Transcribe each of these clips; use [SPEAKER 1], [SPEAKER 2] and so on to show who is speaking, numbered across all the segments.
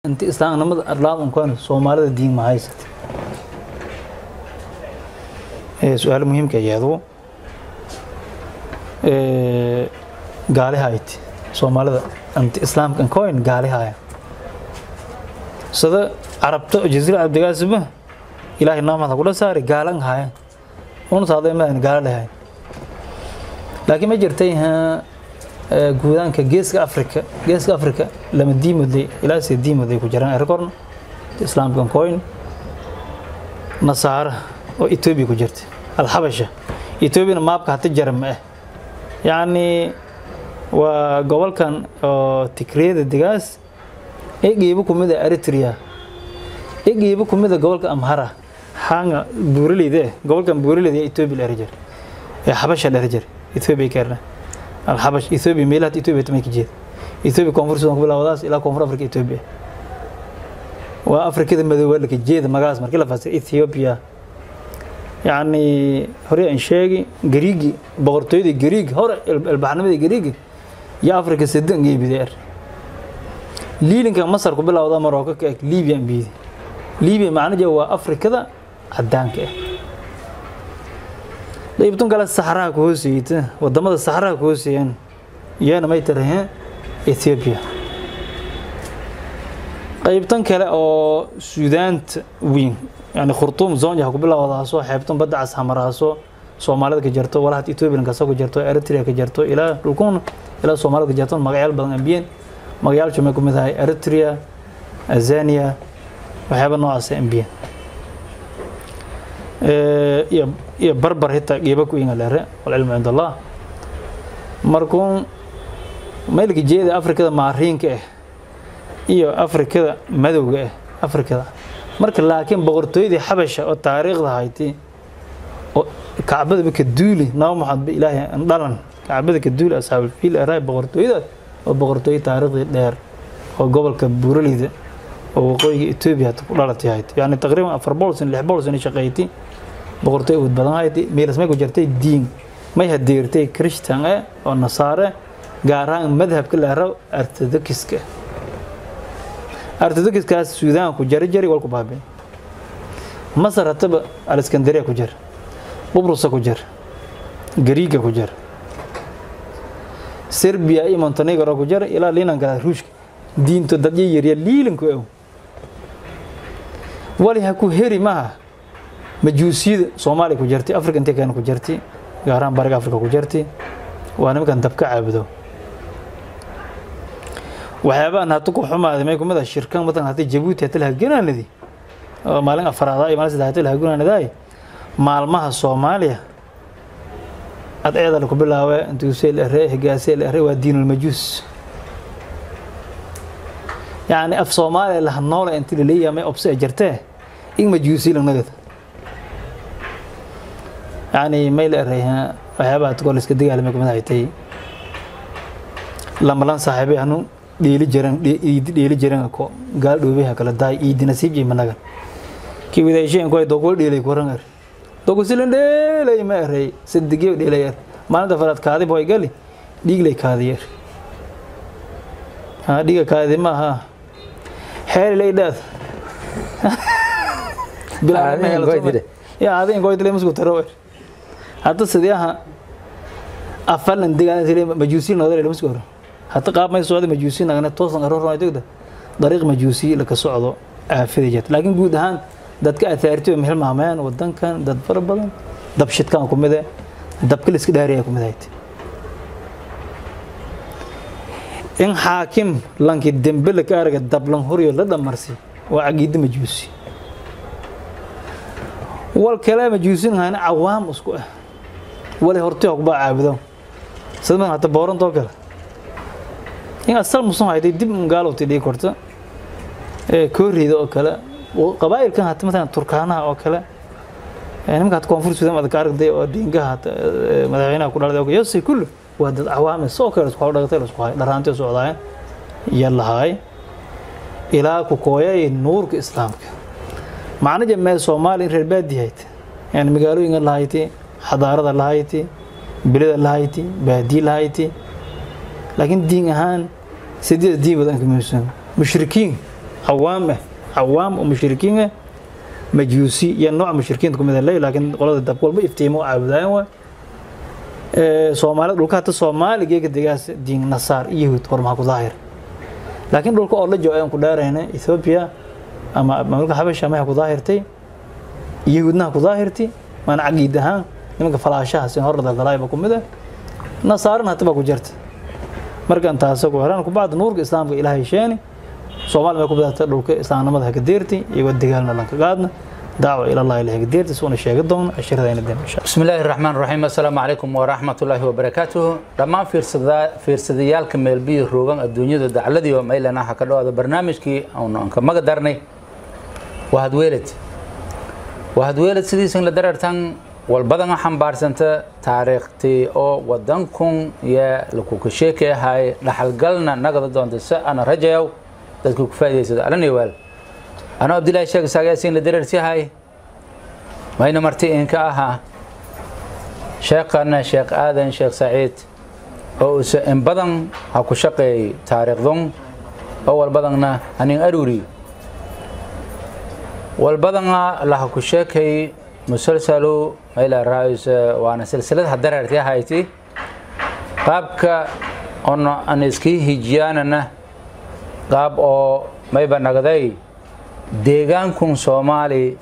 [SPEAKER 1] inta islaamnimada arlaad unkan soomaalida diin ma haysata su-aal muhiimka iyadu gaalihayti soomaalida inta islaamka ankoyn gaalihaya sida carabta jasiira cabdigaasiba ilaahay naamada kula saari gaalan hayan una saaday maadan gaala lahayn laakiin ma jirtay guudaanka geeska afrika geeska afrika lama diimoday ilaa se diimoday ku jiraan erkorn islaamka ankoyn nasaara oo etoobiya ku jirta alxabasha etoobiyana maabka hata jara ma ah yacni waa gobolkan oo tigriyada degaas egeeba kumid a eritrea egeeba kumid a gobolka amhara hanga buuraleyda eh gobolkan buuraleyda etoobiya la erijar ee xabasha la erijar etoobiya keerna alxabash etoobiya meelaha etoobiya tamay ka jeeda etoobiya koonfur sudan ku bilaawadaas ilaa koonfur afrika etoobiya waa afrikada madooba laka jeeda magacaas markii la fasir ethiopia yacni hore aan sheegi gariigi boqortooyada gariig hore ilbaxnimadii gariigi iyo afrika sadan geebideer liilinka masar ku bilowda marocco ka eg libiya biidi libiya macnaheedu waa afrikada cadaanka ah qaybtan kale saxaraha ku hooseeyta wadamada saxaraha ku hooseeyaan iyana may taraheen ethiopia qaybtan kale oo suudaanta weyn yani khurtuum zonja ku bilowdaaso xeebtan badda cas hamaraaso soomaalida ka jarto walahat ethiopian kasa ku jarto eritrea ka jarto ilaa dhulkun ilaa soomaalida ka jarto magayaal badan ambiyeen magayaal shumay ku mid ahay eritrea azania waxyaaba noocaas ambiyeen iyo iyo barbar hitaa geeba ku inga leere walcilmu cind allah markuun maylka jeeda afrikada maariinka ah iyo afrikada madowga ah afrikada marka laakiin boqortooyadii xabasha oo taariikhda hayti oo kacbadaba ka duuli naba maxamed ilaahay dhalan kacbada ka duuli asxaabulfiil araay boqortooyadaas oo boqortooyo taariikhdii dheer oo gobolka buuraleyda oo waqooyiga etoobiya ku dhalatay hayti yani taqriiban afar boqol sano lix boqol sano shaqayti boqortooy awood badan hayti meelas may ku jirtay diin may hadeertay christian eh oo nasaare gaar ahaan madhabka la rabo orthodoxiska orthodoxiskaas suudaan ku jari jari walku baabeen masar hataba alexandria ku jir qubrusa ku jir gariiga ku jir serbia iyo montenegro ku jir ilaa liinanka ruushka diinto dad yaryarya liilanku ow wali ha ku heri maha majuusiyada soomaaliya ku jirtay afrika intee keena ku jirtay gaar ahaan bariga afrika ku jirtay waa nimankan dabka caabudo waxyaabahan hata ku xumaaday may kumid ah shirkan matalan haddii jabuuti hata lahagenaanadi oo maalin afaraada iyo maalin saddex hata lahagenaanadaay maalmaha soomaaliya adceeda laku bilaawe intuusee la ere higaasee la ere waa diinulmajuus yacni af soomaaliya laha noole inti laleeyahay may obse jirtee in majuusi lanagada yacni may la erey waxyaabaha tukoo la iska dagaalamay kumid haytay lamalan saaxiibay anu dheeli jiran iidi dheeli jiran ko gaal dhoobeha kala daay iidi nasiib jey managan ki wadaasheen ko dogo dheelay koran er dogo silan dheelay ma erey sadigyo dheelay er maalinta faraad kaadi boy gali dhiiglay kaadiyer ha dhiga kaadi ma ha xeeli lay dhaad ya adin goy dile musku taro er hadda sidii aha afalan degaan majuusi noodale musku horo hadda qaab may socda majuusi nagana toosan aroornaa degda dariiq majuusi la ka socdo aafida jirta laakiin guud ahaan dadka athaarti oo meel maamayaan wadankan dad fara badan dab shidkan ku mide dabka la iska dhaariya ku midayd in xaakim lanki dembe la ka araga dablan horiyo la dhamarsi waa caqiida majuusi wal kale majuusin hayna cawaam isku ah wali horti hogba caabudo sida man hata boorantoo kale in asal musan hayday dib gaalowti dhigi korta kooreyda oo kale qabaa'ilkan hata matalan turkaanaha oo kale nimanka hata koonfur sudan adka aragday oo dhiingaha madaxweynaha ku dhalday yosay kullu waa dad cawaame soo kale isku dhagatay isku hay dharaantii socdaayeen iyo lahaay ilaa ku kooyay nuurka islaamka macnaja mee soomaaliya in reer baadi hayd yani magaalooyinka lahayti xadaarada lahayti bilada lahayti baadiye lahayti laakiin diin ahaan sideed diin badan ka muhiimsan mushrikiin cawaam ah cawaam oo mushrikiin ah majuusi iyo nooc mushrikiinta kumid leh laakiin qolada dab walba iftiimo caabudayaan waa soomaalida dhulka hata soomaali geega degaas diin nasaar iyo yahuud qormaha ku daahir laakiin dhulka oo la jooga aan ku dhaarayna ethiopia ama mamlaka xabasha amaha ku daahirtay yahuudnaha ku daahirtay maana caqiid ahaan nimanka falaashaha sin hor daldalaayba ku mid ah nasaarana hata baa ku jirta markan taasa ku heran kubacda nuurka islaamka ilaahay sheeni soomaali may ku bidata dhulka islaamnimada haka deerti iyagoo dagaalna lanka qaadna dacwa ila allah ilahay haka deerti suuna sheegi doona cashiradayna den insha
[SPEAKER 2] بسم الله الرحمن الرحيم السلام عليكم ورحمة الله وبركاته دمان فيرسدا فيرسديالك ميلبي روغان الدنيا دعلدي وميلنا حكدو هذا برنامجكي أو نانك ما قدرني وهاد ويلد وهاد ويلد سيدي سن لدررتان والبدن حنبارسنت تاريختي او ودنكم يا لكوكشيكي هاي لحلقلنا نقد دون دسا انا رجاو dadku ku faa'iideysado alani waal ana abdullaahi sheeg saagaasiin la dareersi hay mayna marti inka ahaa sheekhana sheekh aadan sheekh saciid oo use in badan ha ku shaqeeyay taariikhdun oo walbadanna hanin aruri walbadana laha ku sheekay musalsalu mayla raayus waana silsilad ha dareerti hayti qaabka ono an iskii hijiyaanana qaab oo mayba nagday deegaankun soomaali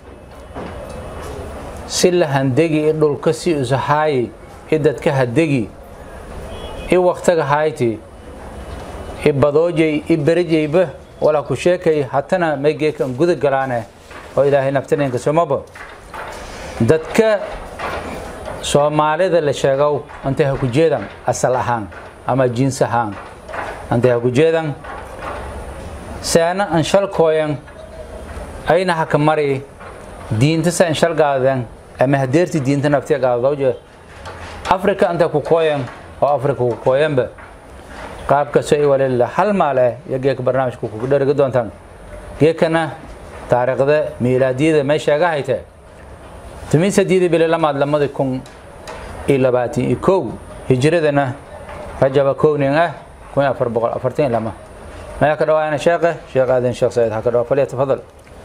[SPEAKER 2] si la handegi i dhulka si usahaayi i dadka hadegi i waktaga hayti i badoojay i berejayba wala ku sheekay hatana maygeekan guda galaane oo ilaahay naftaneenka somaba dadka soomaalida la sheegow intay ha ku jeedan asal ahaan ama jiins ahaan intay ha ku jeedan seena anshalkooyan ayna haka mari diinta sa anshal gaaden ama hadeerti diinta naftiya gaadawje afrika anta ku kooyan oo afrika ku kooyanba qaabkaso i walila hal maale iyo geeka barnaamijka kugu dherigi doontaan geekana taariikhda miilaadiyada may sheega hayte tumin sadiidi bili lamaad lamadi kun iyo labaatan iyo kow hijiradana rajaba kownin ah kun afar boqol afartan iyo lama ما كدوا أنا شيخه شيخ آذن شيخ سعيد هكذا فليتفضل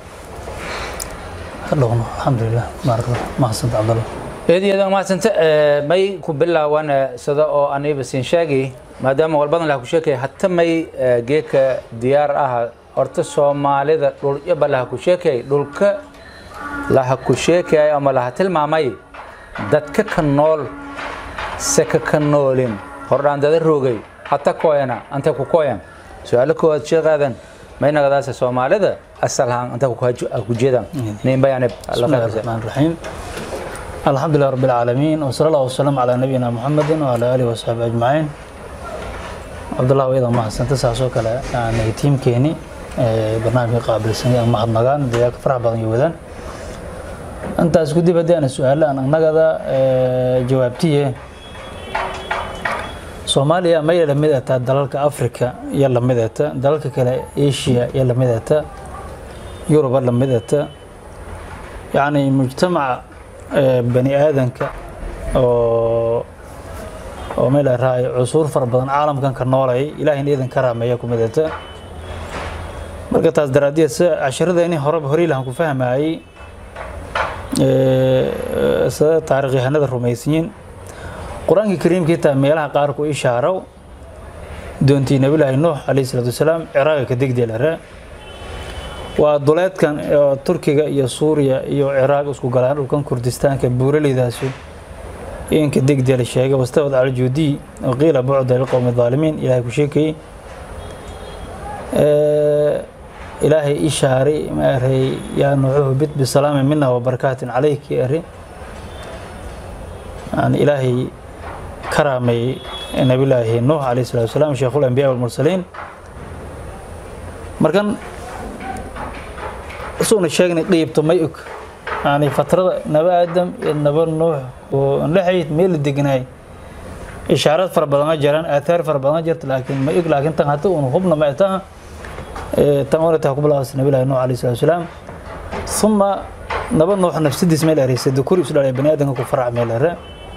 [SPEAKER 1] hadhowno alxamdulilah baarak mahadsanti cabdalla
[SPEAKER 2] إذا إذا ما سنت ما يكبلا وأنا صدا أو أنا بس إنشاقي ما دام والبدن له كشيء حتى ما جيك ديار أها أرت الصومالي ذا دول يبلا له كشيء دول ك له كشيء أما له تل ما ماي دتك كنول سك كنولين هردان ده الروجي حتى كوينا أنت كويان su-aalo koowaad sheekaadan mayna gadaasa soomaalida asal ahaan inta ku jeedaan nin bayaanib
[SPEAKER 1] بسم الله الرحمن الرحيم الحمد لله رب العالمين وصلى الله وسلم على نبينا محمد وعلى اله وصحبه اجمعين عبد الله ويضا ما حسنت ساسو كلا يعني تيم كيني برنامج قابل سنة ما حد نغان ديك فرح بدن يودان انت اسكو دي بدي انا سؤال انا نغدا جوابتي soomaaliya maya la mid ataa dalalka africa iyo la mid ata dalalka kale asia iyo la mid ata yuruba la mid ata yacni mujtamaca bani aadanka oo oo meel raay cusuur fara badan caalamkan ka noolay ilaahayna idan ka raameeya ku mid ata marka taas daraaddeed si casharada inay horeba horey lahan ku fahmayay sida taariikyahanada rumaysiyiin qur-aanka kariimka xitaa meelaha qaar ku ishaarow doontii nabilaahi nuux calayhi salaatu wasalaam ciraaga ka degdeelare waa duleedkan oo turkiga iyo suuriya iyo ciraaq isku galaan dhulkan kurdistaanka buuraleydaasi inka degdeela sheegay wastawad cala juudiy waqiila bucda lilqowmi aalimiin ilaahay ku sheekayey ilaahay ishaaray maaray yaa nuuxuhu bit bisalaami mina wabarakaatin calayki ari yani ilaahay كرامي نبي الله نوح عليه الصلاة والسلام شيخ الأنبياء والمرسلين مركان سونا شيخنا قيب تميك يعني فترة نبي آدم نبي نوح ونحيت ميل الدقناي إشارات فربنا جران آثار فربنا جرت لكن ما يك لكن تنهتو ونخبنا ما يتها تمر تحكم الله نبي الله نوح عليه الصلاة والسلام ثم نبي نوح نفس دي اسمه الأريس الذكور يسأل على بني آدم كفر عمل الرأي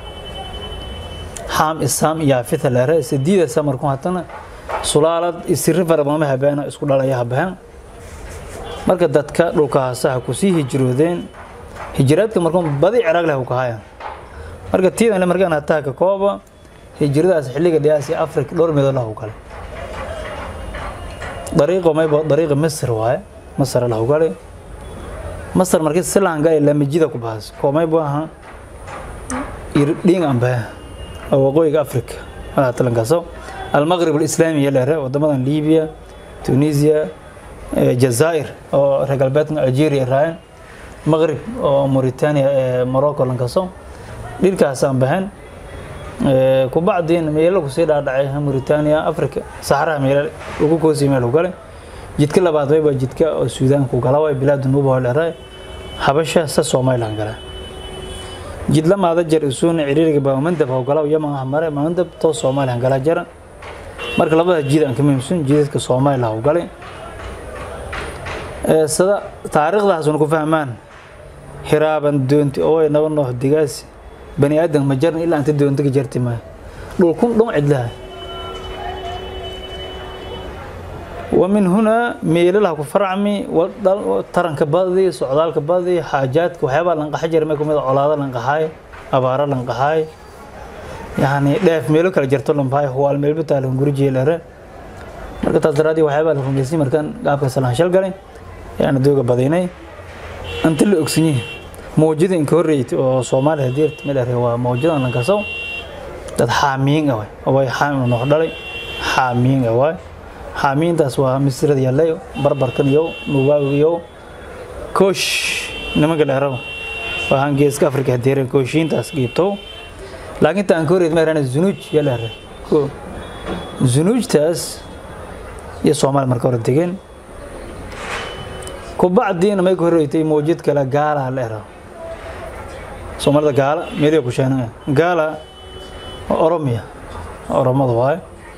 [SPEAKER 1] حام إسام يافث لره سديد سمر كون هتنا سلالة يصير فربما ما هبنا اسكول على يهبها marka dadka dhulkaasaha kusii hijroodeen hijraadka markuun badi ciraaq leh ka haya marka tiidan markaan hataa ka kooba hijradaas xilliga dhiyaasi afrika dhowr meelood lahu kale dariiqo mayba dariiqa masr waaye masr lahu kale masr markii silaan galay lamajida ku baas koomay baaha irdhiin amba waqooyiga afrika talankaso almaqrib alislaami yaleere wadamadan libiya tunisia jazaa'ir oo reer galbeedka algeria raayeen maqrib oo mauritania ee morocco lankaso dhilkaasaan baxeen kubacdiin meelo kusii dhaadhacay mauritania africa saxaraha meelo ugu koosii meel gale jidka labaad wayba jidka oo suudaanku gala way bilaadu nuuba dheeraay habasha sa somaliland gala jid lamaada jar isuuna ciriiriga baa mandab oo gala yaman ah mare mandab to somaliland gala jara marka labada jid aan ka muhiimsan jidadka somaliland oo galay ee sida taariikhdaas ku fahmaan hiraaban doonti oo ay naba noox digaasi bani aadan ma jaran ilaa inta doonta ka jarti ma dhulkun dhum cidlaha ومن هنا ميللها كفرعمي ترنك بدي سعدالك بدي حاجات وحيبا لنقح جر ما كميد علاده لنقحاي أبارة لنقحاي يعني داف ميلو كلا جرتو لنباي هو الميل بتاع لنقرجي لره marka taas daraadii waxyaabaa la rumaysay markaan qaabka salaan shal galay ayaan dooga badaynay inta la ogsanyahay mawjada inka horreeytay oo soomaaliya deert meel arey waa mawjadan lankasow dad xaamiin ah waay way xaamiin noq dhalay xaamiin ah waay xaamiintaas waa misrada yallayo barbarkan iyo nubaawiyo koosh nimanka dheeraba waxaan geeska afrika hadeereen kooshiintaas giibtow laakiin taan ka horreyd meerana zunuuj yaleere zunuujtaas iyo soomaali marka hore degeen kubacdiina may ka horreeytay mawjid kale gaala la era soomaalida gaala meediga ku sheegnaa gaala oromiya oromada waaye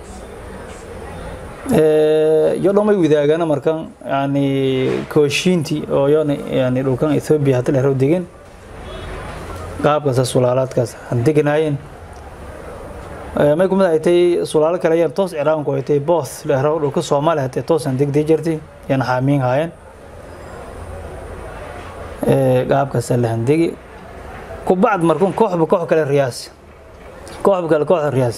[SPEAKER 1] iyo dhamay wadaagana markan yani kooshiintii oo yana yani dhulkan ethoobia hadda dheero degen qaabkaas sulaalaadkaas aan deganaayeen may kumid ay tay sulaalo kale ayaan toos ciraanku ay tay boos dheero dhulka soomaaliya hatee toosaan degdii jirtay yaan xaamiin haayeen qaabkaasa la handegi kubacd markuun kooxba koox kale riyaas kooxba kale kooxda riyaas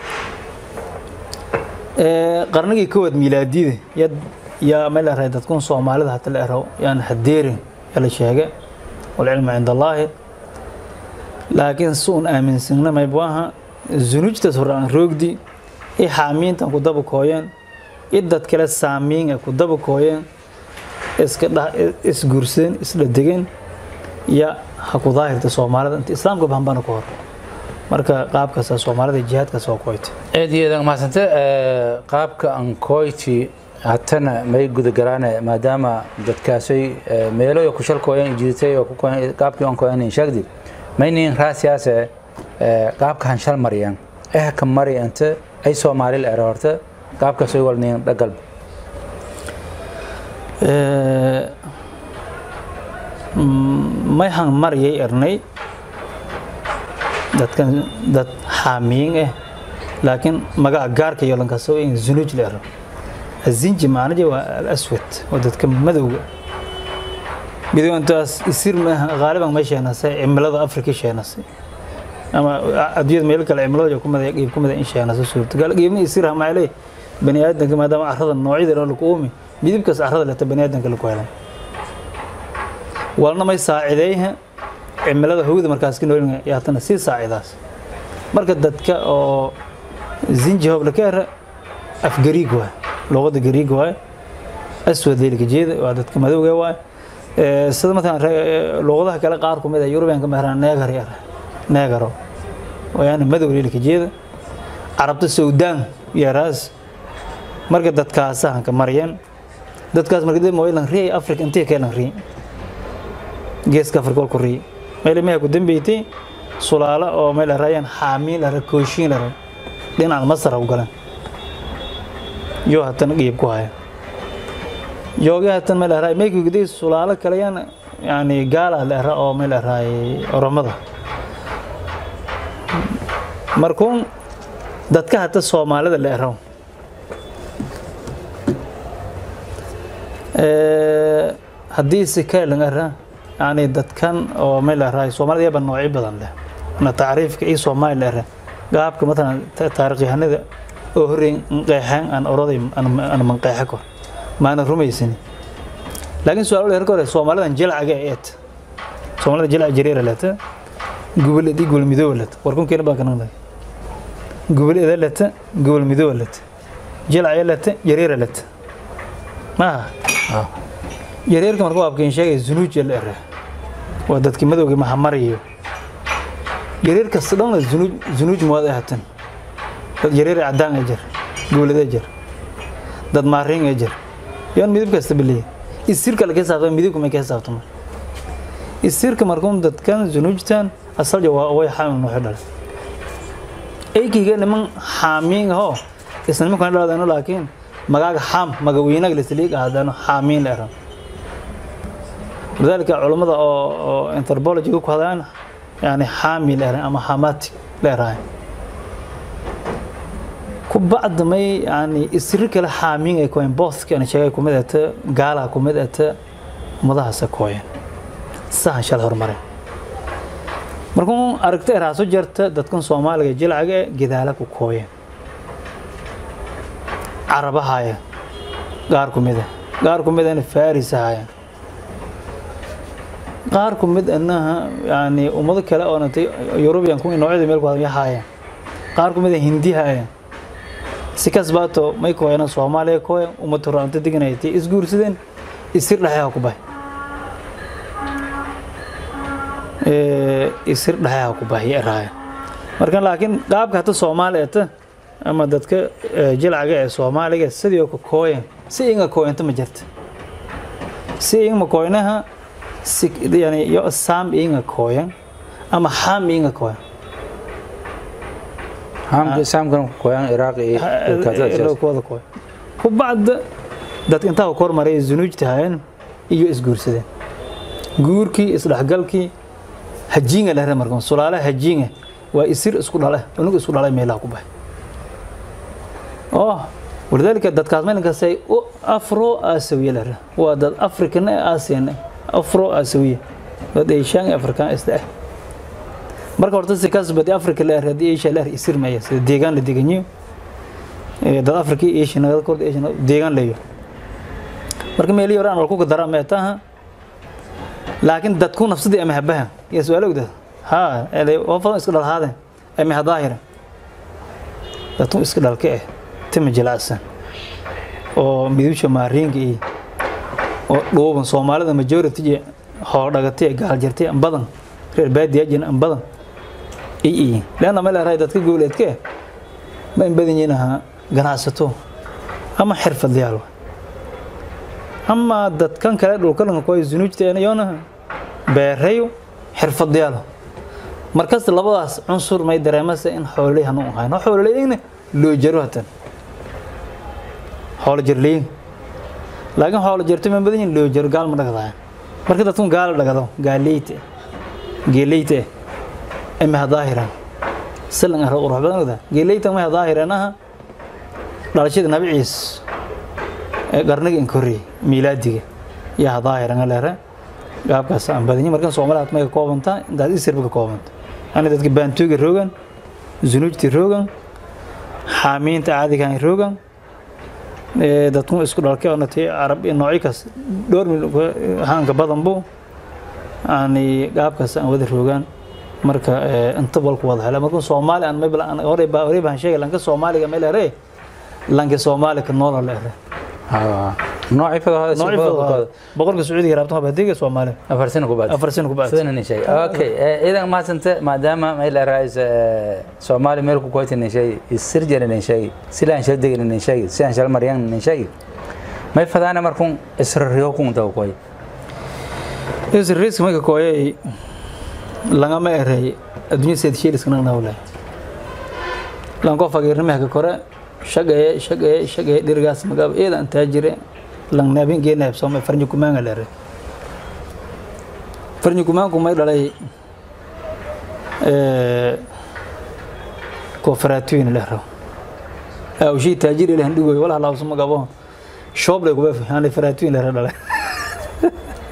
[SPEAKER 1] qarnigii kowaad miilaadiyada yad yaa meel aray dadkun soomaalida hata la ero yaan hadeerin yaa la sheege walcilmu cinda allaahi laakiin si uun aaminsagna maybaha zunuujtaas hore aan roogdi i xaamiintan ku daba kooyeen i dad kale saamiin ku daba kooyeen iska dha isguursadeen isdhadegeen ya ha ku daahirta soomaalida inta islaamka bahanbana ku hor marka qaabkaasa soomaalida jihaadkaas waa koyta
[SPEAKER 2] aad iyo aad mahadsante qaabka ankoyti hatana may gudagalaane maadaama dadkaasay meelo ku shalkooyan jidatay oo qaabkii ankoyan sheegdi maynin raasiyaase qaabka han shal mariyaan eh ka mari anta ay soomaali la ero horta qaabkaasay walnin dhagal
[SPEAKER 1] may han mariyay ernay dadkan dad xaamiin ah laakiin magaca gaarka iyo lankasoo in zunuuj la ero azinji macnaje waa alaswad waa dadka madowga midoointaas isir maaha qaaliban may sheenasay cimilada afrika sheenasay ama adduunyada meel kale cimilada ku mada qiib ku mada in sheenasay suurtagal qiibna isir ha maale bani aadanka maadaama carrada noocyada lagu uumi midibkaas carrada leta bani aadanka lagu helan walna may saacideeyha cimilada hawada markaas ka noolin yaatana sii saacidaas marka dadka oo zinji hobla ka era af gariig waay luqada gariig waay aswad leelka jeeda waa dadka madowga waay sida matalan luqadaha kale qaar kumid ah yurubiyanka meheraan neegar yar neegaro wayaana madow leelka jeeda carabta sawdaan yaraas marka dadkaasahan ka maryan dadkaas marka dib mooylan riyay afrika intee keelan riy geeska afrika walku riy meel meha ku dambeeytay sulaalo oo meel raayaan xaamiin lara kooshiin lara dhinaca masar u galan yoo hatan qiib ku haya yooga hatan meel raay meeku gudii sulaalo kale yaan yani gaala la oo meel raay oromada markuun dadka hata soomaalida la eraw haddii si kailan ara yani dadkan oo may larahay soomaalida yaba noocyo badan leh na tacriifka iyo soomaali lera gaabka matalan taarikhyahanada oo horreyn qeexeen aan oroday aan manqeexa kor maana rumaysani laakiin su-aal dheer ka hore soomaalidan jilcaga eet soomaalida jilca jareera leta gubal edi gubal midooba leta warkunkeena baan kanaqnay gubal eda leta gubal midooba leta jilcaya leta jareera leta maaha yareerka marka waabkeen sheegay zunuuja la ere waa dadkii madowgii mahamariyo yareer kasta dhan zunuuj zunuuj muwaad ahatan dad yareer cadaan ee jir gobolada jir dad maariin ee jir yoon midab kasta beliya isirka la kesaabta midabka ma kesaabta mar isirka markuun dadkan zunuujtan asalja waa way xaamil nuuxi dhalay eykiga niman xaamiin ahoo isna nimankan dhaladano laakiin magaaga xaam magaweynaga lisliig ahaadano xaamiin la eran lidaalika culammada oo anthropologiga ku hadlaan yani xaami la eran ama hamatic la erahay ku bacda may yani isri kale xaamiin ay koyen booska ana sheegay kumid ata gaalaha kumid ata ummadahaasa kooyen sahan shal hormareen markuu aragta eraaso jarta dadkan soomaaliga jilcaga e gedaala ku kooyen carabahaya qaar ku mida qaar ku midana farisahaya qaar ku mid anaha yani ummado kale oo natay yurubiyan kuwii noocyada meel ku hadlaya haayeen qaar ku mida hindi haayeen si kasbaato may kooyana soomaaliya kooya ummad horaanta deganaytay isguursadeen isir dhexeha ku bahay isir dhexeha ku bahay eraaya marka laakiin qaabka hata soomaali ata ama dadka jilcaga ee soomaaliga sidii ku kooyan si inga kooyanta ma jirta si inga kooynaha si yani yo saam inga kooyan ama ham inga kooyan
[SPEAKER 2] hamka saamkan koyan iraq iyo
[SPEAKER 1] kuwada kooyan ku bacda dad intaa ku kormaray zunuujta hayeen iyo isguursadeen guurkii isdhexgalkii hajiinga lehre markan sulaale hajiinga waa isir isku dhale unug isku dhalay meelaha ku bahay oo walidaalika dadkaas meelinkastay u afro asawiya lehre waa dad african ee asian afro asawiya dad eeshaan ee afrikaan isda ah marka horta si kasbadi africa leer haddii asia leer isir maya sida deegaan la deganyo dad africa iyo asia nagada korda asia deegaan leeyo marka meelii hore aan walku dara meetaha laakiin dadku nafsadii ama habaha iyo su-aal ogda ha waa fadan iska dhalhaadeen ama hadaahira dadku iska dhalka eh tima jilacsan oo midibsha maariinka iyo oo dhuuban soomaalida majority hool dhagatay gaal jirtay an badan reer baadiya jin an badan i i leanna ma leerahay dadka goboleedka eh ma in badan yihiin ahaa ganacsato ama xirfadlayaal ama dadkan kale dhulkalanka kuwa zunuujta yoona beerayo xirfadlayaal markasta labadaas cunsur may dareemasa in xoololey hanu ahayn xoololeyna loo jaro hatan xoolo jarleyin laakiin xoolo jarto ma badan yihin loo jaro gaal ma dhagadayan marka dadkun gaala dhagado gaaleyta geeleyta ama hadaahiran silan ah qurux badan ogda geeleyta ma hadaahiran aha dhalashada nabi ciis ee qarniga inkorri miilaadiga iyo hadaahiran leere gaabkaas aan badanyi markan soomaaliya may ka koobantaa intaad isirba ka koobanta yani dadka baantuuga roogan zunuujti roogan xaamiinta caadigan roogan dadku isku dhalkay oo natay carab iyo noocyo kaas dhowr mil haanka badan bu yani gaabkaas aan wada roogaan marka inta balku wada hela marka soomaali aan mayba hore baa hore baan sheegay lanka soomaaliga meel ere lanka soomaali ka noola la ere
[SPEAKER 2] nooci fadahooda
[SPEAKER 1] boqolka sacuudiga raabtan waa baadiga soomaali
[SPEAKER 2] afar sano ku baad
[SPEAKER 1] afar sano ku bacd
[SPEAKER 2] sidana nin sheegay okay idan maasanta maadaama meel raayis soomaali meel ku koyti nin sheegay isir jere nin sheegay silaan shal degin nin sheegay silaan shal maryan nin sheegay may fadaana markun israriyo kun taw koy
[SPEAKER 1] isriiska marka kooyay langama erey adduunya seed sheeliska nagna walaay lanko fagiirnimaha ka kore shaqaye shaqaye shaqaye dhirigaas magaab eeda antaa jire lang naabin gee naab sooma farnyo kumaanga lere farnyo kumaanku may dhalay koofaraatooyin lehro awshii taajir ilahan dhigoy walaha laabso magabo shooblay kuba yani faraatooyin lehro dhalay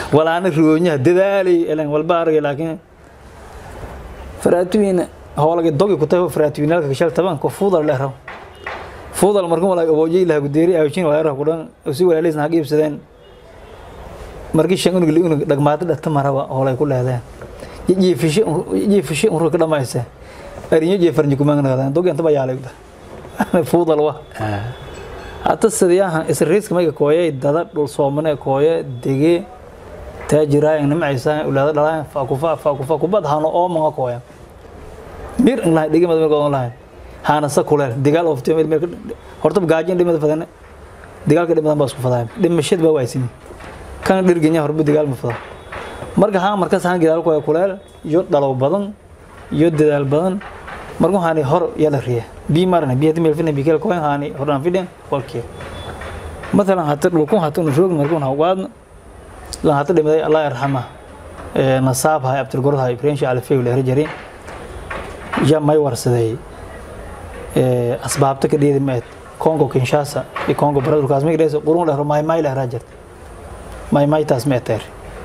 [SPEAKER 1] walaana roonyaha dadaalay ilan walba aragay laakiin faraatuwiina howlaga dogi ku tahay faraatuwiinalka shal taban ko fuudal leeraw fuudal markuu walaag aboojay laha gudeeri aawjin walaaraha ku dhan si walaalaysan hag iibsadeen markii shan unug unug dhagmaado dhata maraba howlay ku leedeen jiifishe jiifishe unru ka dhamaysa arinyo jeefarnyi kumaangadaan dogi anta bayaalay fuudal wa hata sidiyahan isriiska mayga kooyay dada dhul soomane kooye dege taajiraayan nimcaysaan ulaada dhalaan faakufa faakufa kubad hano oo manga kooya mir in lahay dhigi madmir goon lahay hana sa kuleel digaal ofti meel meel horta gaajin dhimada fadana digaalka dhimadan baa isku fadaa dhimashad baa waaysin kan dhirganya horba digaal ma fada marka haa markaas haan gidaal kooya kuleel iyo dhalow badan iyo dadaal badan markuu haani hor yala riya bi marna bi hadii meel fina bi kala kooyan haani horan fidin walkee مثلا هات لكم هات نشوف مركون هواد لا هات دمدي الله يرحمه نصاب هاي عبد القرد هاي برينش على فيه ولا رجري جا ما يورسدي أسباب تكدي مات كونغو كينشاسا في كونغو برادر كازمي كده قرون له ماي ماي له راجر ماي ماي تاس متر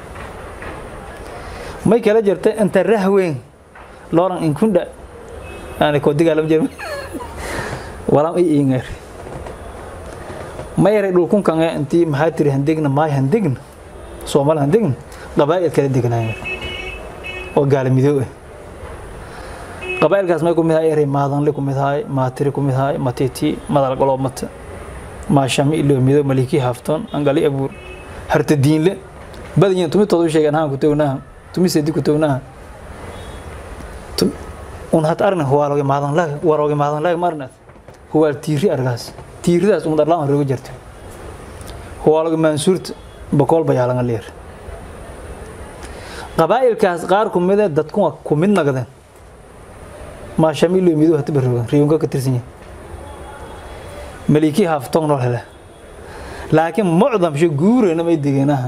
[SPEAKER 1] ما كلا جرت أنت رهوين لورن إن كنت أنا كودي قالم جرم ولا إيه إنغير ma yaray dhulkunkan intii maxaa tiri handegna maay handegna soomaali handegna qabaa'il kala degnaayeen oo gaala midoob ah qabaa'ilkaas may ku mid ahay eray maadanle ku mid ahay maatiri ku mid ahay matiti madal goloomata maashami ilo midoob maliki hafton angali abuur harta diinle badanyin tumi toodu sheegan haan ku townaha tumi sedi ku townaha un hat arna huwaaloge maadanlaga warooge maadanlaga marna huwaal tiiri argaas tiiridaas umad arlaan roga jirto huwaalaga maansuurta boqol bayaalanga leer qabaa'ilkaas qaar ku mida dadku waa ku mid nagdeen maashamiilo mido hata baroogan riyunka ka tirsan yahay maliki haaftong noo hele laakiin mucdam sho guurena may degeenaha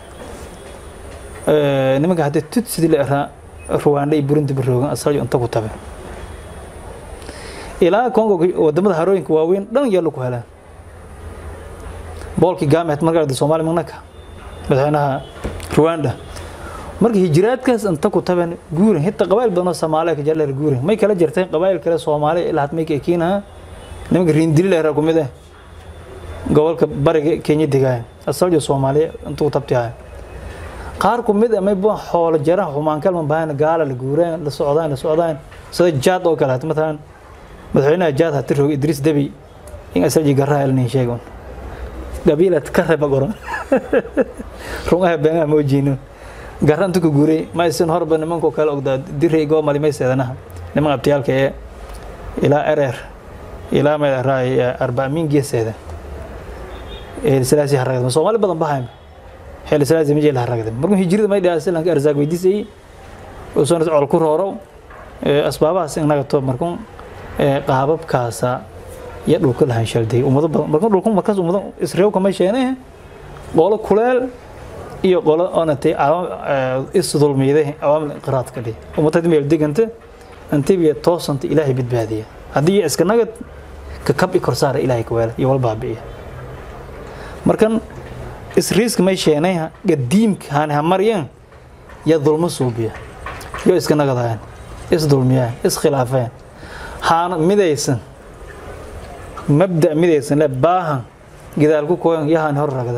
[SPEAKER 1] nimanka hadda tut sidii la eraa ruwaandha iyo burinta baroogan asaljo inta ku tabe ilaa kongo wadamada harooyinka waaweyn dhan yaallo ku helaan boolkii gaamet markaa soomaali magnaka madaxweynaha ruwanda marka hijiraadkaas inta ku taben guurin hita qabaa'il badan oo soomaaliya ka jecel guurin may kala jirteen qabaa'il kale soomaaliya ilaa hadmay kekiinaha nimanka riindili leeraa ku mid ah gobolka bariga kenya degaaya asaljo soomaaliya inta ku tabtihay qaar ku mid ah may bua xoolo jara xumaankal ma bahan gaala la guuraan la socdaan la socdaan sida jaad oo kale hata matalan madaxweynaha jaad hati roog idriis debi in asalji garraa elnin sheegon qabiilad ka reba goron rungaha beenaha moojiino garra intu ka guuray ma isin horba nimankoo kale ogdaa diray goo malimay seedanaha niman abtiyaalka ee ilaa ereer ilaa meeraay arbaamin geeseeda eelislaasi haragda soomaali badan bahayma xeelislaasi ma jeel haragda markuu hijrida may dhaha silanka arsaaq weydiisayay usan col ku roorow asbaabahaas inaga to markuu qaababkaasa iyo dhulka lahan shalday ummado badan marka dhulku markaas ummado isreew kama sheene qolo kuleel iyo qolo onatay isdulmiiday awaamil inqiraad ka dhig ummadada meel deganta antibiya toosanta ilaahay badbaadiya haddii iska nagad ka kabi korsaara ilaahay ka weela iyo wal baabi'iya markan isriiska may sheenay gadiimka haani hamaryan ya dulmo suubiya yo iska nagadayaan isdulmiyaan iskhilaafeen haana midaysan mabda midaysan le baahan gidaal ku kooyan yahaan hor ragda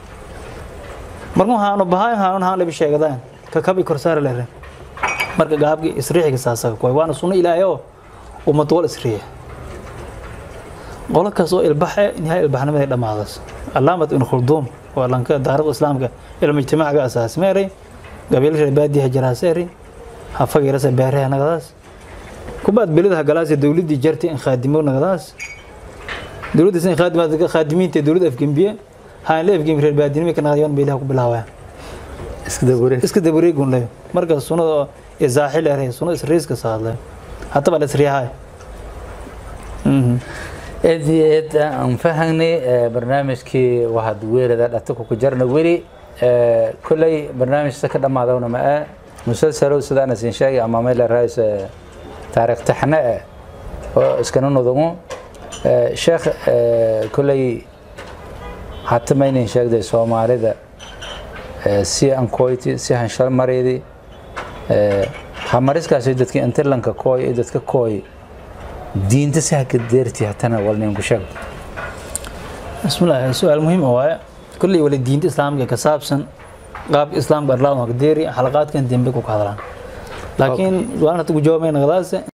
[SPEAKER 1] markuu haanu bahayn haanun haan labi sheegadaan ka kabi korsaara lere marka gaabki isriixiga saasaga kooy waana sunno ilaahay oo ummad wal isriiya qolo kaas oo ilbaxe nihaa ilbaxnimaday dhammaadas allaamat ibn khulduum waa lanka daarada islaamka ilmu ijtimaacaga asaas meeray gabiil reer baadiyaha jaraaseeri hafagiirasa beeraha nagadaas kubaad beladaha galaasi dowladdii jartay in khaadimo nagadaas dowladdiisa in khaadimaad khaadimiinta dowladda afgembiye haan la afgembi reer baadinimo ka nagadayoon beelaha ku bilaawaya
[SPEAKER 2] iska dabuure
[SPEAKER 1] iska dabareegun leyo marka sunnada oo isaaxi leeray sunnada isriiska saadle hataba la isriyahay
[SPEAKER 2] aad iyo aad aan fahanay barnaamijkii waxaad weerada dhataku ku jarna weli kolley barnaamijka ka dhammaadowna ma ah musalsalow sidaan isin sheegay ama meel raas taariikh taxne ah oo iskana nudumo sheekh kolley hata maynin sheegday soomaalida si ankoyti si hanshal mareedi hamariskaasi dadka intilanka kooy iyo dadka kooy diinta si haka deerti hatana walninku sheeg
[SPEAKER 1] bismillaah su-aal muhiim ah waaye kolley wali diinta islaamka ka saabsan qaabka islaamka arlaadma ka deeri xalaqaadkan dembe ku ka hadlaan laakiin su-aal hata ku jawaabayna qadaase